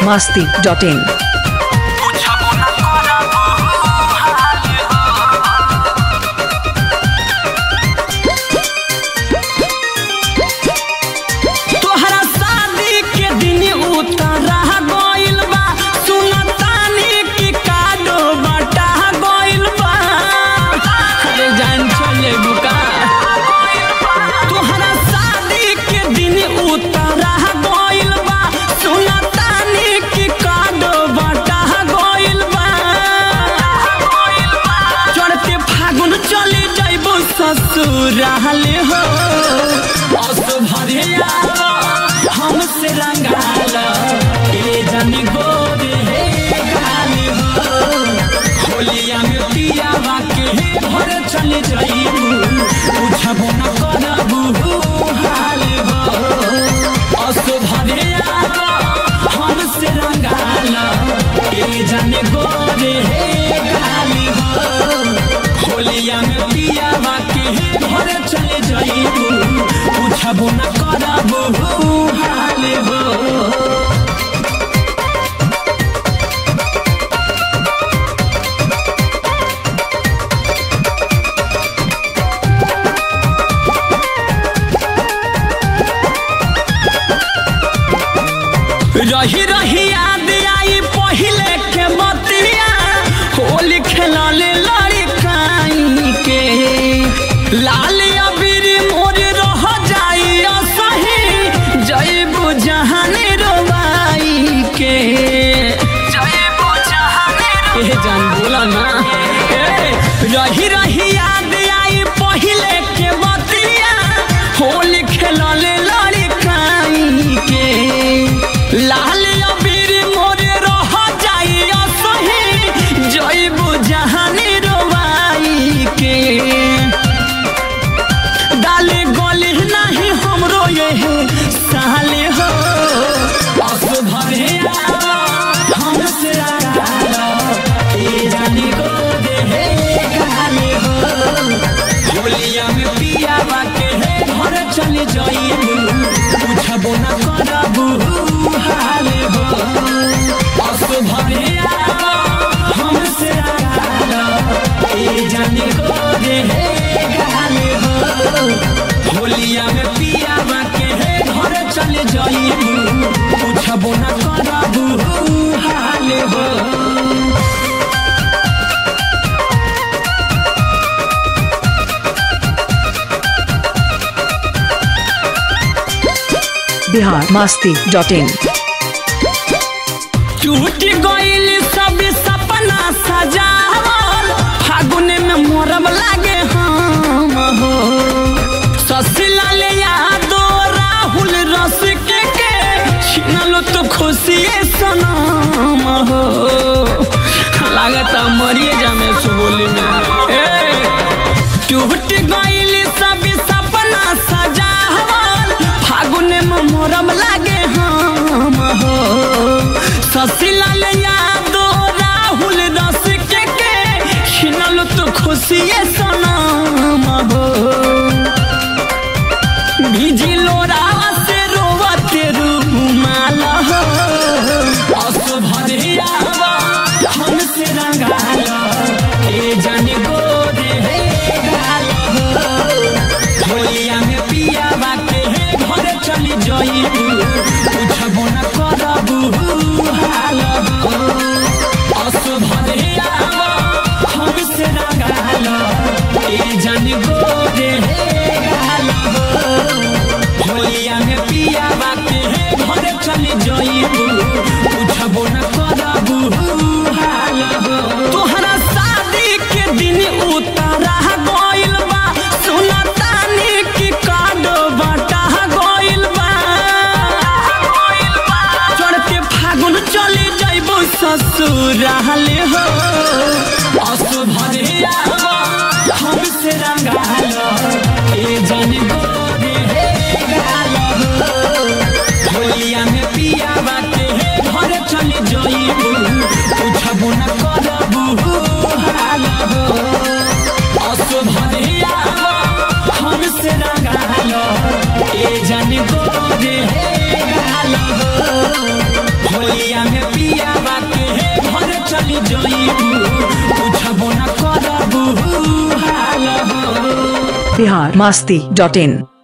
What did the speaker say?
masti.in. तोहरा शादी के दिन उतरा गइल बा सुनतानी की काडो बटा गइल बा अरे जान चले बुका तोहरा शादी के दिन उतरा गइल बा सुनतानी की काडो बटा गइल बा चढ़ते फागुन चले जाइबो ससुराले हो बस भरे आवा हमसे रंगाला ए जानी गोरे हे गाली हो होलिया में पियावा के हे भर चले जाइबू बुझबो न करबू हाल हो बस भरे आवा हमसे रंगाला ए जानी गोरे हे गाली हो होलिया में पियावा के हे भर चले जाइबू बुझबो न करबू हाल हो रही रही याद आई पहिले के बतिया होली खेलले लड़काई के लाल अबीर मोर रह जाई असही जईबू जहाने रोवाई के जईबू जहाने ए जान बोला ना ए रही रही याद आई पहिले के बतिया होली खेलले लड़काई के लाल अबीर मोरे रह जाई असही जईबू जहानी रोवाई के डाले गले नहीं हमरो ये साले हो बस भरे आवा हमसे आगाला ए जानी को दे हे गाले हो होलिया में पियावा के हे घर चले जाइबू पूछबो न करबू हाल हो बस भरे आवा हमसे आगाला ए जानी को दे हे गाले हो होलिया में पियावा के हे घर चले जाइबू पूछबो न करबू हाल हो Bihar masti.in. टूट गइल सब सपना सजावल फागुन में मोरब लागे हम हो ससला ले यादो राहुल रस के के छिनलो तो खुशिए सनम हो लागत मरिए जामे सुबोली में ए टूट गइल सब सपना सजावल फागुन में मोरम लागे हम हो ससिलाल यादो राहुल रस के के छिनल तो खुशिए सनम हो भिजी लोरावा से रोवते रूमाल हो बस भरे आवा हमसे रंगाला ए जानी गोरे हे गाल हो होलिया में पियावा के हे घर चली जाइबू पूछबो न करबू हाल हो बस भरे आवा हमसे रंगाला ए जानी गोरे हे गाल हो होलिया में पियावा के हे घर चली जाइबू पूछबो न करबू हाल हो तोहरा शादी के दिन उतरा गइल बा सुनतानी की काडो बटा गइल बा चढ़ते फागुन चले जाइबो ससुराले हो असु भरे आवा हमसे रंगालो ए जानी गोरे हे गालो हो होलिया में पियावा के हे घर चले जाइबू पूछबो न करबू हाल हो असु भरे आवा हमसे रंगालो ए जानी गोरे हे गालो हो होलिया में बिहार मास्ती डॉट इन